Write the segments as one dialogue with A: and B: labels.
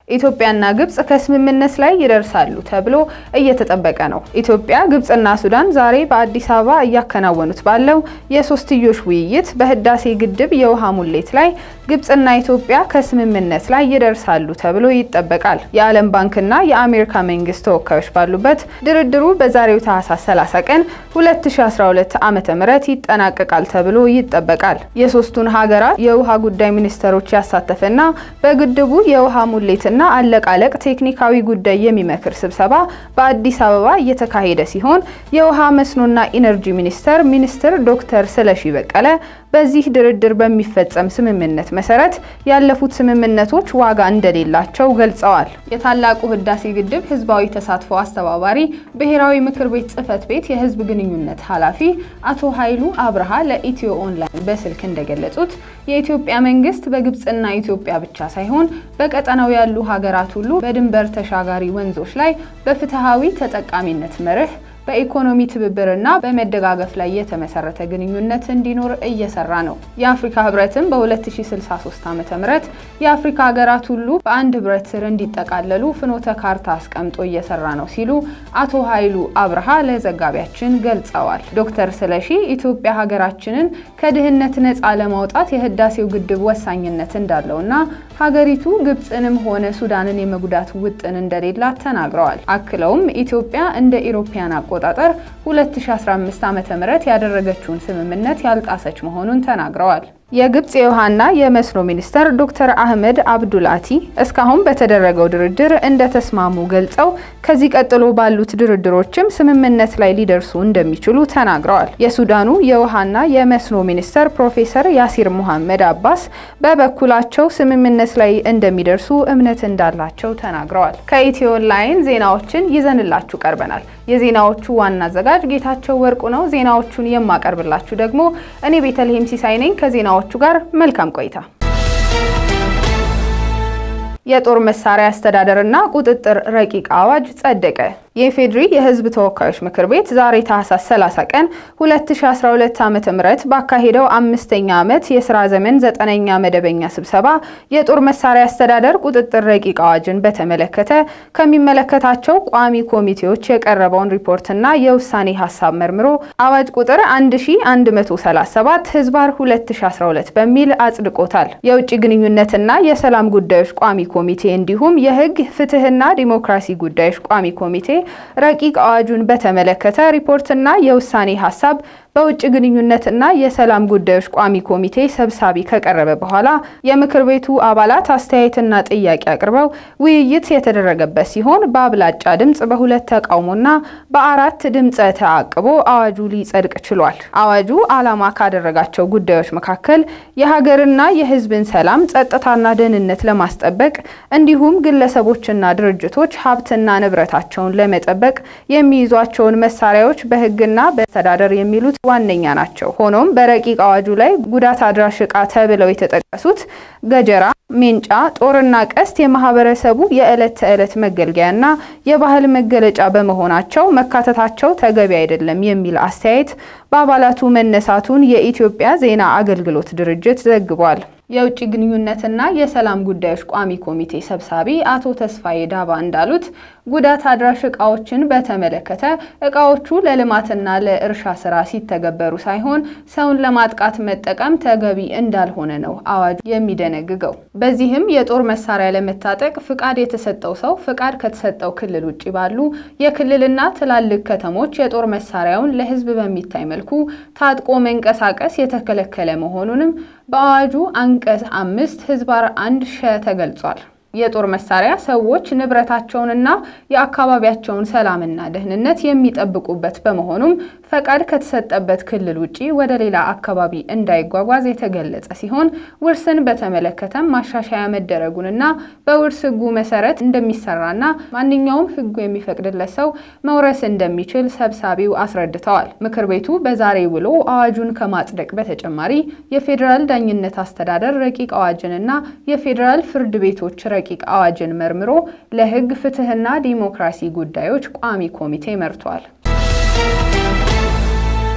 A: ኢትዮጵያና ግብጽ ከስምምነት ላይ ይደርሳሉ ተብሎ እየተጠበቀ ነው። ኢትዮጵያ፣ ግብጽና ሱዳን ዛሬ በአዲስ አበባ እያከናወኑት ባለው የሶስትዮሽ ውይይት በህዳሴ ግድብ የውሃ ሙሌት ላይ ግብጽና ኢትዮጵያ ከስምምነት ላይ ይደርሳሉ ተብሎ ይጠበቃል። የዓለም ባንክና የአሜሪካ መንግስት ተወካዮች ባሉበት ድርድሩ በዛሬው ታህሳስ 30 ቀን 2012 ዓ.ም ይጠናቀቃል ተብሎ ይጠበቃል። የሶስቱን ሀገራት የውሃ ጉዳይ ሚኒስተሮች ያሳተፈና በግድቡ የውሃ ሙሌትና አለቃለቅ ቴክኒካዊ ጉዳይ የሚመክር ስብሰባ በአዲስ አበባ እየተካሄደ ሲሆን የውሃ መስኖና ኢነርጂ ሚኒስተር ሚኒስትር ዶክተር ስለሺ በቀለ በዚህ ድርድር በሚፈጸም ስምምነት መሰረት ያለፉት ስምምነቶች ዋጋ እንደሌላቸው ገልጸዋል። የታላቁ ህዳሴ ግድብ ህዝባዊ ተሳትፎ አስተባባሪ ብሔራዊ ምክር ቤት ጽህፈት ቤት የህዝብ ግንኙነት ኃላፊ አቶ ኃይሉ አብርሃ ለኢትዮ ኦንላይን በስልክ እንደገለጹት የኢትዮጵያ መንግስት በግብጽና ኢትዮጵያ ብቻ ሳይሆን በቀጠናው ያሉ ሀገራት ሁሉ በድንበር ተሻጋሪ ወንዞች ላይ በፍትሃዊ ተጠቃሚነት መርህ በኢኮኖሚ ትብብርና በመደጋገፍ ላይ የተመሰረተ ግንኙነት እንዲኖር እየሰራ ነው። የአፍሪካ ህብረትም በ2063 ዓ.ም የአፍሪካ ሀገራት ሁሉ በአንድ ህብረት ስር እንዲጠቃለሉ ፍኖተ ካርታ አስቀምጦ እየሰራ ነው ሲሉ አቶ ኃይሉ አብርሃ ለዘጋቢያችን ገልጸዋል። ዶክተር ስለሺ ኢትዮጵያ ሀገራችንን ከድህነት ነፃ ለማውጣት የህዳሴው ግድብ ወሳኝነት እንዳለውና ሀገሪቱ ግብፅንም ሆነ ሱዳንን የመጉዳት ውጥን እንደሌላት ተናግረዋል። አክለውም ኢትዮጵያ እንደ ኢሮፓያን አቆጣጠር 2015 ዓ.ም ያደረገችውን ስምምነት ያልጣሰች መሆኑን ተናግረዋል። የግብጽ የውሃና የመስኖ ሚኒስተር ዶክተር አህመድ አብዱልአቲ እስካሁን በተደረገው ድርድር እንደተስማሙ ገልጸው ከዚህ ቀጥሎ ባሉት ድርድሮችም ስምምነት ላይ ሊደርሱ እንደሚችሉ ተናግረዋል። የሱዳኑ የውሃና የመስኖ ሚኒስተር ፕሮፌሰር ያሲር ሙሐመድ አባስ በበኩላቸው ስምምነት ላይ እንደሚደርሱ እምነት እንዳላቸው ተናግረዋል። ከኢትዮ ኦንላይን ዜናዎችን ይዘንላችሁ ቀርበናል። የዜናዎቹ ዋና አዘጋጅ ጌታቸው ወርቁ ነው። ዜናዎቹን የማቀርብላችሁ ደግሞ እኔ ቤተልሔም ሲሳይ ነኝ። ከዜናዎቹ ጋር መልካም ቆይታ። የጦር መሳሪያ አስተዳደርና ቁጥጥር ረቂቅ አዋጅ ጸደቀ። የኢፌዴሪ የሕዝብ ተወካዮች ምክር ቤት ዛሬ ታህሳስ 30 ቀን 2012 ዓ.ም ባካሄደው አምስተኛ ዓመት የስራ ዘመን ዘጠነኛ መደበኛ ስብሰባ የጦር መሳሪያ አስተዳደር ቁጥጥር ረቂቅ አዋጅን በተመለከተ ከሚመለከታቸው ቋሚ ኮሚቴዎች የቀረበውን ሪፖርትና የውሳኔ ሀሳብ መርምሮ አዋጅ ቁጥር 1137 ህዝባር 2012 በሚል አጽድቆታል። የውጭ ግንኙነትና የሰላም ጉዳዮች ቋሚ ኮሚቴ እንዲሁም የህግ ፍትህና ዲሞክራሲ ጉዳዮች ቋሚ ኮሚቴ ረቂቅ አዋጁን በተመለከተ ሪፖርትና የውሳኔ ሀሳብ በውጭ ግንኙነትና የሰላም ጉዳዮች ቋሚ ኮሚቴ ሰብሳቢ ከቀረበ በኋላ የምክር ቤቱ አባላት አስተያየትና ጥያቄ አቅርበው ውይይት የተደረገበት ሲሆን በአብላጫ ድምፅ በሁለት ተቃውሞና በአራት ድምፀ ተአቅቦ አዋጁ ሊጸድቅ ችሏል። አዋጁ ዓላማ ካደረጋቸው ጉዳዮች መካከል የሀገርና የህዝብን ሰላም፣ ጸጥታና ደህንነት ለማስጠበቅ እንዲሁም ግለሰቦችና ድርጅቶች ሀብትና ንብረታቸውን ለመጠበቅ የሚይዟቸውን መሳሪያዎች በህግና በአስተዳደር የሚሉት ዋነኛ ናቸው። ሆኖም በረቂቅ አዋጁ ላይ ጉዳት አድራሽ ዕቃ ተብለው የተጠቀሱት ገጀራ፣ ሜንጫ፣ ጦርና ቀስት የማህበረሰቡ የዕለት ተዕለት መገልገያና የባህል መገለጫ በመሆናቸው መካተታቸው ተገቢ አይደለም የሚል አስተያየት በአባላቱ መነሳቱን የኢትዮጵያ ዜና አገልግሎት ድርጅት ዘግቧል። የውጭ ግንኙነትና የሰላም ጉዳዮች ቋሚ ኮሚቴ ሰብሳቢ አቶ ተስፋዬ ዳባ እንዳሉት ጉዳት አድራሽ እቃዎችን በተመለከተ እቃዎቹ ለልማትና ለእርሻ ስራ ሲተገበሩ ሳይሆን ሰውን ለማጥቃት መጠቀም ተገቢ እንዳልሆነ ነው አዋጁ የሚደነግገው። በዚህም የጦር መሳሪያ ለመታጠቅ ፍቃድ የተሰጠው ሰው ፍቃድ ከተሰጠው ክልል ውጭ ባሉ የክልልና ትላልቅ ከተሞች የጦር መሳሪያውን ለሕዝብ በሚታይ መልኩ ታጥቆ መንቀሳቀስ የተከለከለ መሆኑንም በአዋጁ አንቀጽ አምስት ህዝባር አንድ ሸ ተገልጿል። የጦር መሳሪያ ሰዎች ንብረታቸውንና የአካባቢያቸውን ሰላምና ደህንነት የሚጠብቁበት በመሆኑም ፈቃድ ከተሰጠበት ክልል ውጪ ወደ ሌላ አካባቢ እንዳይጓጓዝ የተገለጸ ሲሆን ውርስን በተመለከተም ማሻሻያ መደረጉንና በውርስ ህጉ መሰረት እንደሚሰራና ማንኛውም ህጉ የሚፈቅድለት ሰው መውረስ እንደሚችል ሰብሳቢው አስረድተዋል። ምክር ቤቱ በዛሬ ውሎ አዋጁን ከማጽደቅ በተጨማሪ የፌዴራል ዳኝነት አስተዳደር ረቂቅ አዋጅንና የፌዴራል ፍርድ ቤቶች ረቂቅ አዋጅን መርምሮ ለህግ ፍትህና ዲሞክራሲ ጉዳዮች ቋሚ ኮሚቴ መርቷል።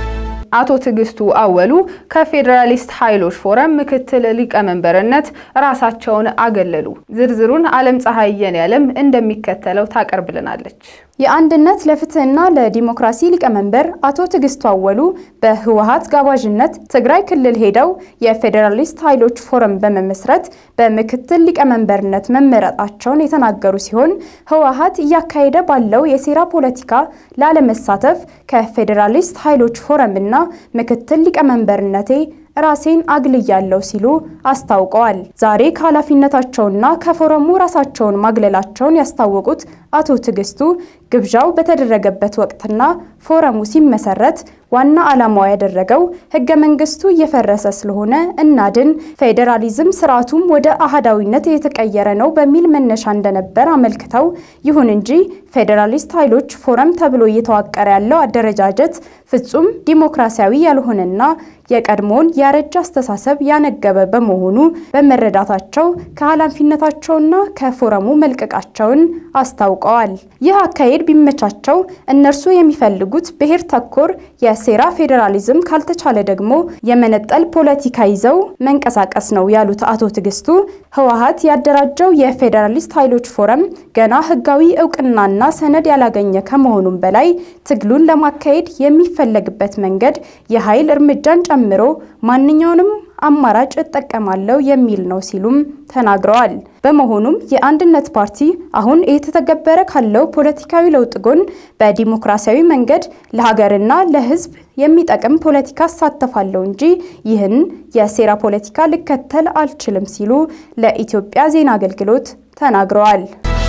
A: አቶ ትዕግስቱ አወሉ ከፌዴራሊስት ኃይሎች ፎረም ምክትል ሊቀመንበርነት ራሳቸውን አገለሉ። ዝርዝሩን አለም ፀሐይ የኔዓለም እንደሚከተለው ታቀርብልናለች።
B: የአንድነት ለፍትህና ለዲሞክራሲ ሊቀመንበር አቶ ትዕግስቱ አወሉ በህወሀት ጋባዥነት ትግራይ ክልል ሄደው የፌዴራሊስት ኃይሎች ፎረም በመመስረት በምክትል ሊቀመንበርነት መመረጣቸውን የተናገሩ ሲሆን ህወሀት እያካሄደ ባለው የሴራ ፖለቲካ ላለመሳተፍ ከፌዴራሊስት ኃይሎች ፎረምና ምክትል ሊቀመንበርነቴ ራሴን አግልያለሁ ሲሉ አስታውቀዋል። ዛሬ ከኃላፊነታቸውና ከፎረሙ ራሳቸውን ማግለላቸውን ያስታወቁት አቶ ትዕግስቱ ግብዣው በተደረገበት ወቅትና ፎረሙ ሲመሰረት ዋና ዓላማው ያደረገው ህገ መንግስቱ እየፈረሰ ስለሆነ እናድን፣ ፌዴራሊዝም ስርዓቱም ወደ አህዳዊነት የተቀየረ ነው በሚል መነሻ እንደነበር አመልክተው ይሁን እንጂ ፌዴራሊስት ኃይሎች ፎረም ተብሎ እየተዋቀረ ያለው አደረጃጀት ፍጹም ዲሞክራሲያዊ ያልሆነና የቀድሞውን ያረጀ አስተሳሰብ ያነገበ በመሆኑ በመረዳታቸው ከኃላፊነታቸውና ከፎረሙ መልቀቃቸውን አስታውቀዋል። ይህ አካሄድ ቢመቻቸው እነርሱ የሚፈልጉት ብሔር ተኮር የሴራ ፌዴራሊዝም ካልተቻለ ደግሞ የመነጠል ፖለቲካ ይዘው መንቀሳቀስ ነው ያሉት አቶ ትዕግስቱ ህወሀት ያደራጀው የፌዴራሊስት ኃይሎች ፎረም ገና ህጋዊ እውቅናና ሰነድ ያላገኘ ከመሆኑም በላይ ትግሉን ለማካሄድ የሚፈለግበት መንገድ የኃይል እርምጃን ጨምሮ ማንኛውንም አማራጭ እጠቀማለሁ የሚል ነው ሲሉም ተናግረዋል። በመሆኑም የአንድነት ፓርቲ አሁን እየተተገበረ ካለው ፖለቲካዊ ለውጥ ጎን በዲሞክራሲያዊ መንገድ ለሀገርና ለህዝብ የሚጠቅም ፖለቲካ እሳተፋለሁ እንጂ ይህን የሴራ ፖለቲካ ልከተል አልችልም ሲሉ ለኢትዮጵያ ዜና አገልግሎት ተናግረዋል።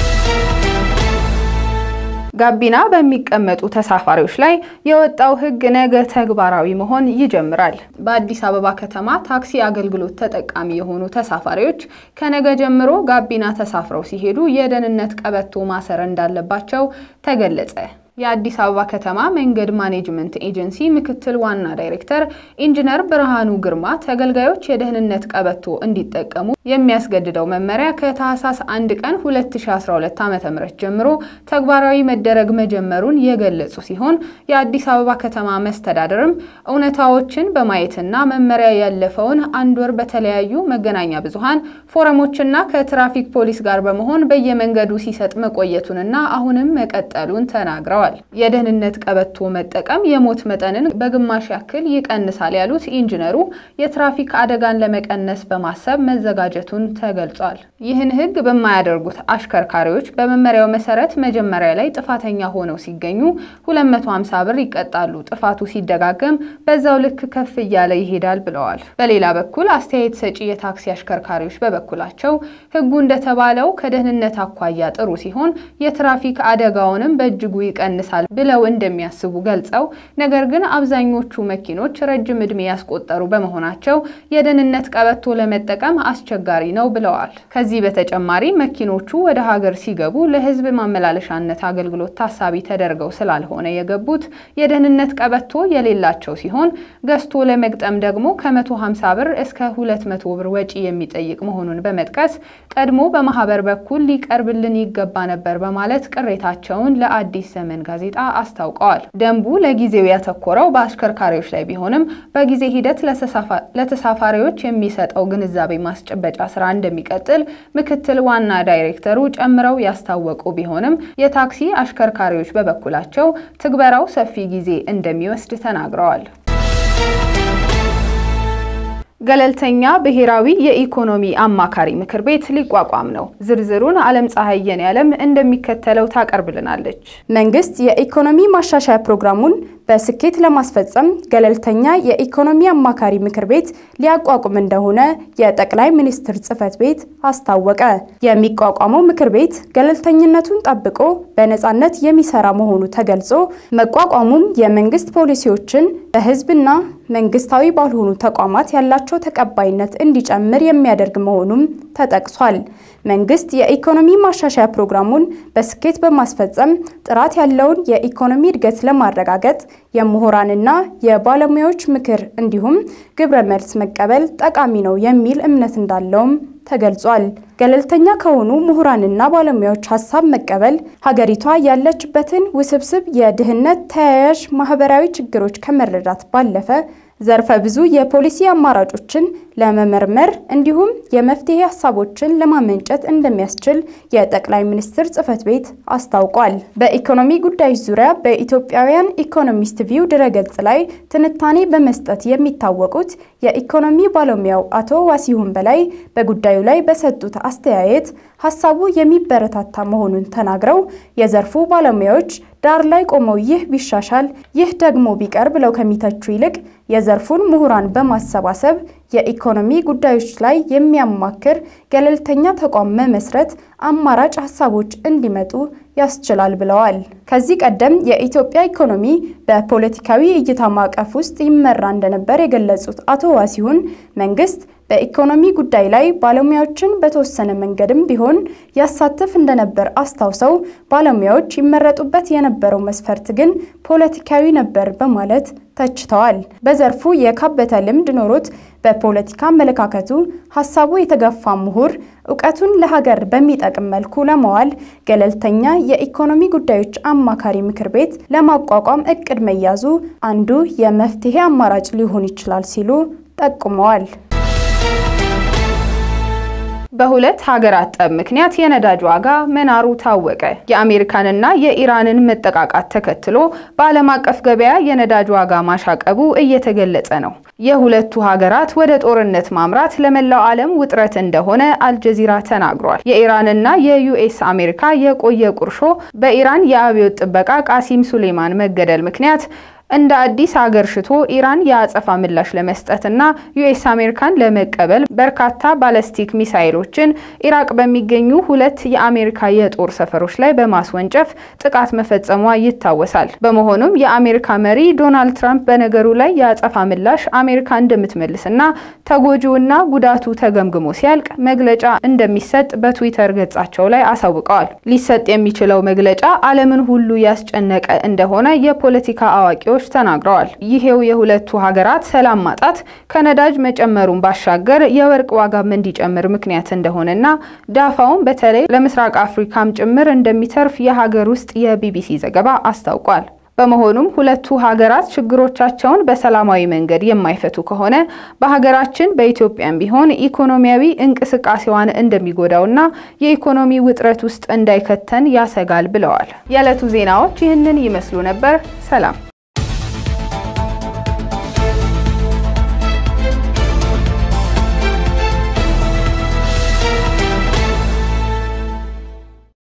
A: ጋቢና በሚቀመጡ ተሳፋሪዎች ላይ የወጣው ህግ ነገ ተግባራዊ መሆን ይጀምራል። በአዲስ አበባ ከተማ ታክሲ አገልግሎት ተጠቃሚ የሆኑ ተሳፋሪዎች ከነገ ጀምሮ ጋቢና ተሳፍረው ሲሄዱ የደህንነት ቀበቶ ማሰር እንዳለባቸው ተገለጸ። የአዲስ አበባ ከተማ መንገድ ማኔጅመንት ኤጀንሲ ምክትል ዋና ዳይሬክተር ኢንጂነር ብርሃኑ ግርማ ተገልጋዮች የደህንነት ቀበቶ እንዲጠቀሙ የሚያስገድደው መመሪያ ከታህሳስ 1 ቀን 2012 ዓ.ም ጀምሮ ተግባራዊ መደረግ መጀመሩን የገለጹ ሲሆን የአዲስ አበባ ከተማ መስተዳደርም እውነታዎችን በማየትና መመሪያ ያለፈውን አንድ ወር በተለያዩ መገናኛ ብዙሃን ፎረሞችና ከትራፊክ ፖሊስ ጋር በመሆን በየመንገዱ ሲሰጥ መቆየቱንና አሁንም መቀጠሉን ተናግረዋል። የደህንነት ቀበቶ መጠቀም የሞት መጠንን በግማሽ ያክል ይቀንሳል ያሉት ኢንጂነሩ የትራፊክ አደጋን ለመቀነስ በማሰብ መዘጋጀቱን ተገልጿል። ይህን ሕግ በማያደርጉት አሽከርካሪዎች በመመሪያው መሰረት መጀመሪያ ላይ ጥፋተኛ ሆነው ሲገኙ 250 ብር ይቀጣሉ። ጥፋቱ ሲደጋገም በዛው ልክ ከፍ እያለ ይሄዳል ብለዋል። በሌላ በኩል አስተያየት ሰጪ የታክሲ አሽከርካሪዎች በበኩላቸው ሕጉ እንደተባለው ከደህንነት አኳያ ጥሩ ሲሆን የትራፊክ አደጋውንም በእጅጉ ይቀንሳል ብለው እንደሚያስቡ ገልጸው ነገር ግን አብዛኞቹ መኪኖች ረጅም ዕድሜ ያስቆጠሩ በመሆናቸው የደህንነት ቀበቶ ለመጠቀም አስቸጋሪ ነው ብለዋል። ከዚህ በተጨማሪ መኪኖቹ ወደ ሀገር ሲገቡ ለሕዝብ ማመላለሻነት አገልግሎት ታሳቢ ተደርገው ስላልሆነ የገቡት የደህንነት ቀበቶ የሌላቸው ሲሆን ገዝቶ ለመግጠም ደግሞ ከ150 ብር እስከ 200 ብር ወጪ የሚጠይቅ መሆኑን በመጥቀስ ቀድሞ በማህበር በኩል ሊቀርብልን ይገባ ነበር በማለት ቅሬታቸውን ለአዲስ ዘመን ጋዜጣ አስታውቀዋል። ደንቡ ለጊዜው ያተኮረው በአሽከርካሪዎች ላይ ቢሆንም በጊዜ ሂደት ለተሳፋሪዎች የሚሰጠው ግንዛቤ ማስጨበጫ ስራ እንደሚቀጥል ምክትል ዋና ዳይሬክተሩ ጨምረው ያስታወቁ ቢሆንም የታክሲ አሽከርካሪዎች በበኩላቸው ትግበራው ሰፊ ጊዜ እንደሚወስድ ተናግረዋል። ገለልተኛ ብሔራዊ የኢኮኖሚ አማካሪ ምክር ቤት ሊቋቋም ነው። ዝርዝሩን አለም ፀሐይ የኔዓለም እንደሚከተለው ታቀርብልናለች።
B: መንግስት የኢኮኖሚ ማሻሻያ ፕሮግራሙን በስኬት ለማስፈጸም ገለልተኛ የኢኮኖሚ አማካሪ ምክር ቤት ሊያቋቁም እንደሆነ የጠቅላይ ሚኒስትር ጽህፈት ቤት አስታወቀ። የሚቋቋመው ምክር ቤት ገለልተኝነቱን ጠብቆ በነፃነት የሚሰራ መሆኑ ተገልጾ መቋቋሙም የመንግስት ፖሊሲዎችን በህዝብና መንግስታዊ ባልሆኑ ተቋማት ያላቸው ተቀባይነት እንዲጨምር የሚያደርግ መሆኑም ተጠቅሷል። መንግስት የኢኮኖሚ ማሻሻያ ፕሮግራሙን በስኬት በማስፈጸም ጥራት ያለውን የኢኮኖሚ እድገት ለማረጋገጥ የምሁራንና የባለሙያዎች ምክር እንዲሁም ግብረ መልስ መቀበል ጠቃሚ ነው የሚል እምነት እንዳለውም ተገልጿል። ገለልተኛ ከሆኑ ምሁራንና ባለሙያዎች ሀሳብ መቀበል ሀገሪቷ ያለችበትን ውስብስብ የድህነት ተያያዥ ማህበራዊ ችግሮች ከመረዳት ባለፈ ዘርፈ ብዙ የፖሊሲ አማራጮችን ለመመርመር እንዲሁም የመፍትሄ ሀሳቦችን ለማመንጨት እንደሚያስችል የጠቅላይ ሚኒስትር ጽህፈት ቤት አስታውቋል። በኢኮኖሚ ጉዳዮች ዙሪያ በኢትዮጵያውያን ኢኮኖሚስት ቪው ድረገጽ ላይ ትንታኔ በመስጠት የሚታወቁት የኢኮኖሚ ባለሙያው አቶ ዋሲሁን በላይ በጉዳዩ ላይ በሰጡት አስተያየት ሀሳቡ የሚበረታታ መሆኑን ተናግረው የዘርፉ ባለሙያዎች ዳር ላይ ቆመው ይህ ቢሻሻል ይህ ደግሞ ቢቀር ብለው ከሚተቹ ይልቅ የዘርፉን ምሁራን በማሰባሰብ የኢኮኖሚ ጉዳዮች ላይ የሚያማክር ገለልተኛ ተቋም መመስረት አማራጭ ሀሳቦች እንዲመጡ ያስችላል ብለዋል። ከዚህ ቀደም የኢትዮጵያ ኢኮኖሚ በፖለቲካዊ እይታ ማዕቀፍ ውስጥ ይመራ እንደነበር የገለጹት አቶ ዋሲሁን መንግስት በኢኮኖሚ ጉዳይ ላይ ባለሙያዎችን በተወሰነ መንገድም ቢሆን ያሳትፍ እንደነበር አስታውሰው ባለሙያዎች ይመረጡበት የነበረው መስፈርት ግን ፖለቲካዊ ነበር በማለት ተችተዋል። በዘርፉ የካበተ ልምድ ኖሮት በፖለቲካ አመለካከቱ ሀሳቡ የተገፋ ምሁር እውቀቱን ለሀገር በሚጠቅም መልኩ ለመዋል ገለልተኛ የኢኮኖሚ ጉዳዮች አማካሪ ምክር ቤት ለማቋቋም እቅድ መያዙ አንዱ የመፍትሄ አማራጭ ሊሆን ይችላል ሲሉ ጠቁመዋል።
A: በሁለት ሀገራት ጠብ ምክንያት የነዳጅ ዋጋ መናሩ ታወቀ። የአሜሪካንና የኢራንን መጠቃቃት ተከትሎ በዓለም አቀፍ ገበያ የነዳጅ ዋጋ ማሻቀቡ እየተገለጸ ነው። የሁለቱ ሀገራት ወደ ጦርነት ማምራት ለመላው ዓለም ውጥረት እንደሆነ አልጀዚራ ተናግሯል። የኢራንና የዩኤስ አሜሪካ የቆየ ቁርሾ በኢራን የአብዮት ጥበቃ ቃሲም ሱሌማን መገደል ምክንያት እንደ አዲስ ሀገር ሽቶ ኢራን የአጸፋ ምላሽ ለመስጠትና ዩኤስ አሜሪካን ለመቀበል በርካታ ባለስቲክ ሚሳይሎችን ኢራቅ በሚገኙ ሁለት የአሜሪካ የጦር ሰፈሮች ላይ በማስወንጨፍ ጥቃት መፈጸሟ ይታወሳል። በመሆኑም የአሜሪካ መሪ ዶናልድ ትራምፕ በነገሩ ላይ የአጸፋ ምላሽ አሜሪካ እንደምትመልስና ተጎጂውና ጉዳቱ ተገምግሞ ሲያልቅ መግለጫ እንደሚሰጥ በትዊተር ገጻቸው ላይ አሳውቀዋል። ሊሰጥ የሚችለው መግለጫ ዓለምን ሁሉ ያስጨነቀ እንደሆነ የፖለቲካ አዋቂዎች ተናግረዋል። ይሄው የሁለቱ ሀገራት ሰላም ማጣት ከነዳጅ መጨመሩን ባሻገር የወርቅ ዋጋም እንዲጨምር ምክንያት እንደሆነና ዳፋውን በተለይ ለምስራቅ አፍሪካም ጭምር እንደሚተርፍ የሀገር ውስጥ የቢቢሲ ዘገባ አስታውቋል። በመሆኑም ሁለቱ ሀገራት ችግሮቻቸውን በሰላማዊ መንገድ የማይፈቱ ከሆነ በሀገራችን በኢትዮጵያም ቢሆን ኢኮኖሚያዊ እንቅስቃሴዋን እንደሚጎዳውና የኢኮኖሚ ውጥረት ውስጥ እንዳይከተን ያሰጋል ብለዋል። የዕለቱ ዜናዎች ይህንን ይመስሉ ነበር። ሰላም